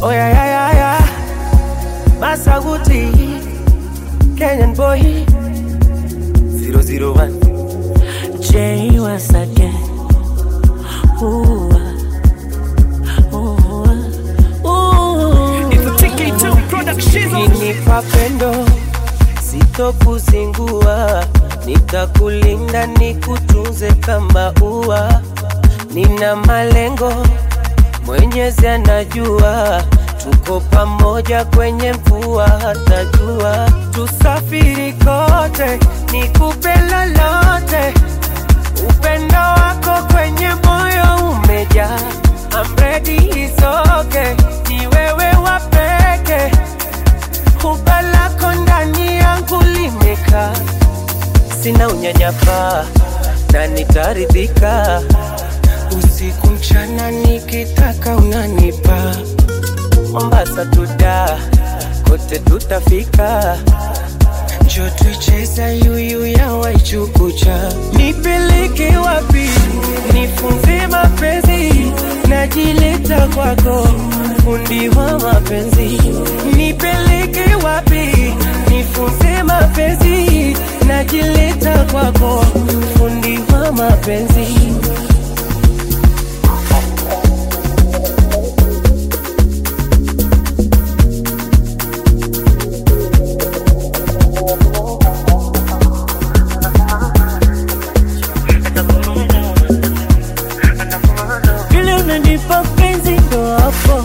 Oh yeah, yeah, yeah, yeah. Masaguti, Kenyan boy, 001. Jay once again. Ooh, ah, ooh, ah, ooh. Ukinipa pendo sitokuzingua, nitakulinda nikutunze kama ua. Nina malengo, Mwenyezi anajua, tuko pamoja kwenye mvua hata jua. Tusafiri kote, nikupe lolote, upendo wako kwenye moyo umejaa. I'm ready, it's okay, ni wewe wa peke Huba lako ndani yangu limekaa, sina unyanyapaa na nitaridhika. Usiku mchana nikitaka unanipa, Mombasa tuda kote tutafika, njo tuicheza yuyu ya Waichukucha. Nipeleke wapi, nifunze mapenzi, najileta kwako, fundi wa mapenzi. Nipeleke wapi, nifunze mapenzi, najileta kwako, fundi wa mapenzi. Vile unanipa penzi ndo hapo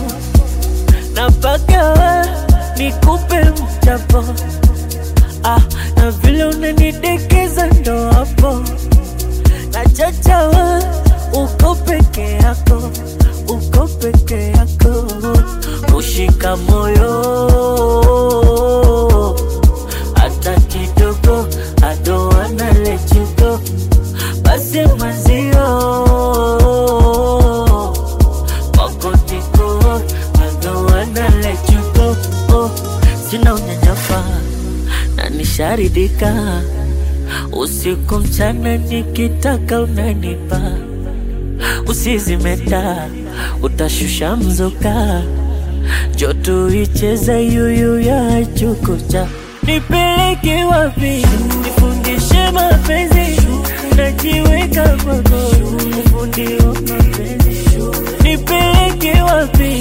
napaka nikupe mchapo ah, na vile unanidekeza ndo hapo nachachawa uko peke yako uko peke yako ushika moyo hata kidogo I don't wanna let you go basi mwenzio wako tiko I don't wanna let you go oh, sina unyanyapa na nisharidika usiku mchana nikitaka unanipa usizimeta utashusha mzuka joto icheza yuyu ya chukucha nipeleke wapi nifundishe mapenzi najiweka kwako ufundi wa mapenzi nipeleke wapi